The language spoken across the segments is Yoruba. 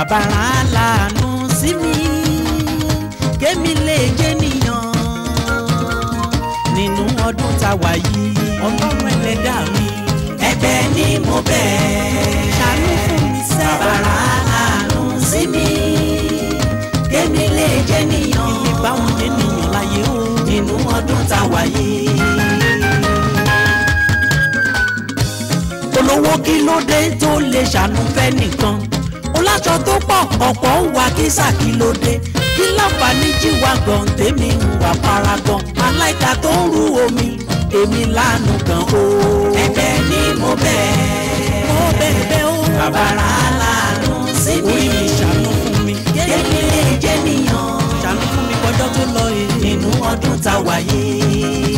bàbá rán aláàánú sí mi kémi lè jẹ́ nìyàn nínú ọdún tá a wà yìí ọlọ́run ẹlẹ́dàá mi ẹ̀bẹ̀ ni mo bẹ̀ ṣàánú fún mi sẹ́ bàbá rán aláàánú sí mi kémi lè jẹ́ nìyàn ilé báwọn jẹ́ nìyàn láyé o nínú ọdún tá a wà yìí. olówó kí ló dé tó lè ṣàánú fẹ́ nìkan oláṣọ tó pọ̀ ọ̀pọ̀ ń wá kísà kí ló dé kí láǹfààní jíwá gan tèmi ń wà paragan aláìka tó ń rú omi èmi lánàá gan o. ẹ̀bẹ̀ ni mo bẹ̀ ó bẹ̀rẹ̀ o bàbá rán aláàánú sí mi orí mi ṣàánú fún mi kémi lè jẹ́ nìyàn ṣàánú fún mi kọjọ́ tó lọ èyí. nínú ọdún tá a wà yìí.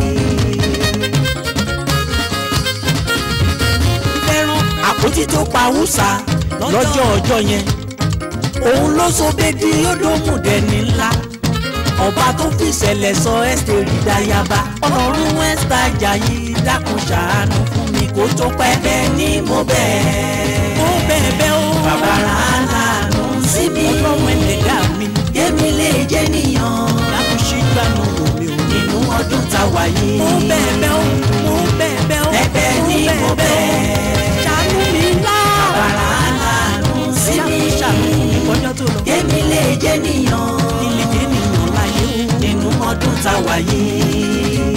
fẹ́ràn àpótí tó pa húsà lọ́jọ́ ọjọ́ yẹn òun ló so bẹ́ẹ̀dì yódòmù dẹni ńlá ọba tó fi ìṣẹ̀lẹ̀ sọ ẹ́sítẹ́rì dáyàbá ọlọ́run ẹ́sítà Àjàyí dákun ṣàánú fún mi kó tó pẹ́ ẹ̀bẹ̀ ni mo bẹ̀ ó bẹ́ẹ̀ bẹ́ẹ̀ ó bàbá rán aláàánú sí mi ọlọ́run ẹlẹ́dàá mi kémi lè jẹ́ nìyàn dákun ṣe gbànú wò mí o nínú ọdún tá a wà yìí. ó bẹ́ẹ̀ bẹ́ẹ̀ ó ó bẹ́ẹ̀ bẹ́ẹ̀ ó ẹ̀bẹ̀ ó ni bẹ́ẹ̀ mo bẹ́ẹ̀ bẹ̀ ó ṣàánú mi ńlá bàbá rán aláàánú sí mi dákun ṣàánú fún mi kọjọ́ tó lọ kémi lè jẹ́ nìyàn ilé dé nìyàn láyé o. nínú ọdún tá a wà yìí.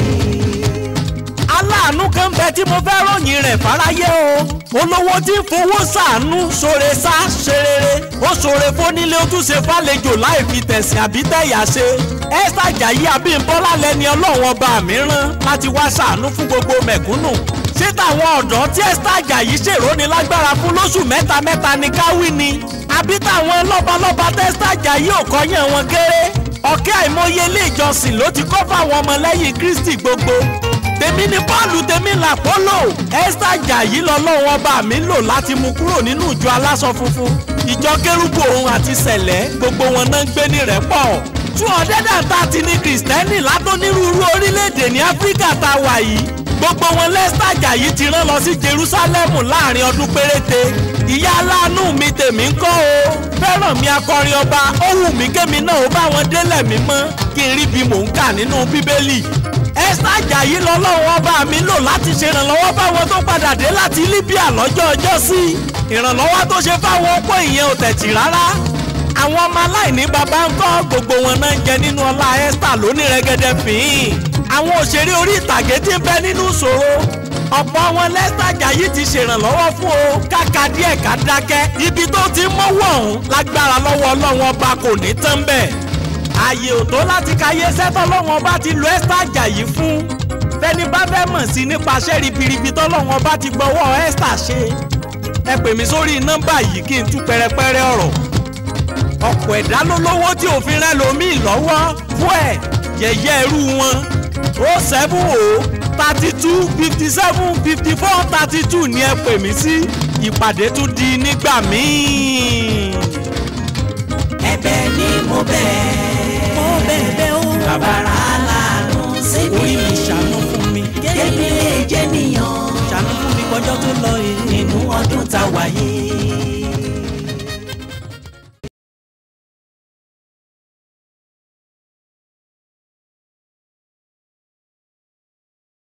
aláàánú kan bẹ tí mo fẹ́ ròyìn rẹ̀ fáráyé o olówó tí ń fowó ṣàánú ṣoore sá ṣe rere ó ṣoore fónílé ó tún ṣe fàlejò láì fi tẹ̀sìn àbí tẹ̀yà ṣe Esther Ajayi Abímbọ́lá lẹni ọlọ́run ọba mìíràn láti wá ṣàánú fún gbogbo mẹ̀kúnnù ṣé táwọn ọ̀dọ́ tí Esther Ajayi ṣèròní lágbára fún lóṣù mẹ́ta mẹ́ta ní káwí ni àbí táwọn lọ́balọ́ba tí Esther Ajayi ò kọ́yàn wọn kéré ọ̀kẹ́ àìmọye ilé ìjọsìn ló ti kọ́ fáwọn ọmọlẹ́yìn Kristi gbogbo tèmi ni Pọ́ọ̀lù tèmi làpọ́lò Esther Ajayi lọ́lọ́run ọba mi lò láti mú kúrò nínú ìjọ aláṣọ funfun ìjọ kérúbù òun àti sẹ̀lẹ̀ gbogbo wọn náà ń gbé ní rẹ́pọ̀ two hundred and thirty ní kìrìsìtẹ́nì látònírúurú orílẹ̀-èdè ní Áfíríkà tá a wà yìí gbogbo wọn Esther Ajayi ti rán lọ sí Jerúsálẹ́mù láàrin ọdún péréte ìyá aláàánú mi tèmi ń kọ́ o fẹ́ràn mi akọrin ọba ó wù mí kémi náà ó bá wọn délẹ̀ mímọ́ kí n rí bí mò ń kà nínú bíbélì Esther Ajayi lọ́lọ́run ọba mi lò láti ṣèrànlọ́wọ́ fáwọn tó padà dé láti Libya lọ́jọ́ ọjọ́ sí ìrànlọ́wọ́ tó ṣe fáwọn opó ìyẹn ò tẹ̀tì rárá àwọn ọmọ aláìní bàbá ń kọ́ gbogbo wọn náà ń jẹ nínú ọlá Esther lónìí rẹ́gẹ́dẹ́ fìhín àwọn òṣèré orí ìtàgé tí ń bẹ nínú ìṣòro ọ̀pọ̀ wọn Esther Ajayi ti ṣèrànlọ́wọ́ fún o káka díẹ̀ ká dákẹ́ ibi tó ti ń mọ́wọ́ ọ̀hún lágbára lọ́wọ́ ọlọ́run ọba kò ní tán bẹ́ẹ̀ ààyè ò tó láti káyé sẹ́tọ̀ lọ́wọ́n ọba ti lo Esther Ajayi fún fẹ́ni bá fẹ́ mọ̀ sí nípasẹ̀ ribiribi tọ́lọ́wọ́n ọba ti gbọ́wọ́ Esther ṣe ẹ pè mí sórí nọ́mbà yìí kí n tú pẹrẹpẹrẹ ọ̀rọ̀ ọ̀pọ̀ ẹ̀dá ló lówó tí òfin rẹ lòmíì lọ́wọ́ fún ẹ̀ yẹ̀yẹ́ irú wọn ó seven o thirty two fifty seven fifty four thirty two ni ẹ pè mí sí ìpàdé tún di nígbà míì. ẹ̀bẹ̀ ni mo bẹ̀ ó bẹ́ẹ̀ bẹ́ẹ̀ ó bàbá rán aláàánú sí mi orí mi ṣàánú fún mi kémi lè jẹ́ nìyàn ṣàánú fún mi kọjọ́ tó lọ èyí. nínú ọdún tá a wà yìí.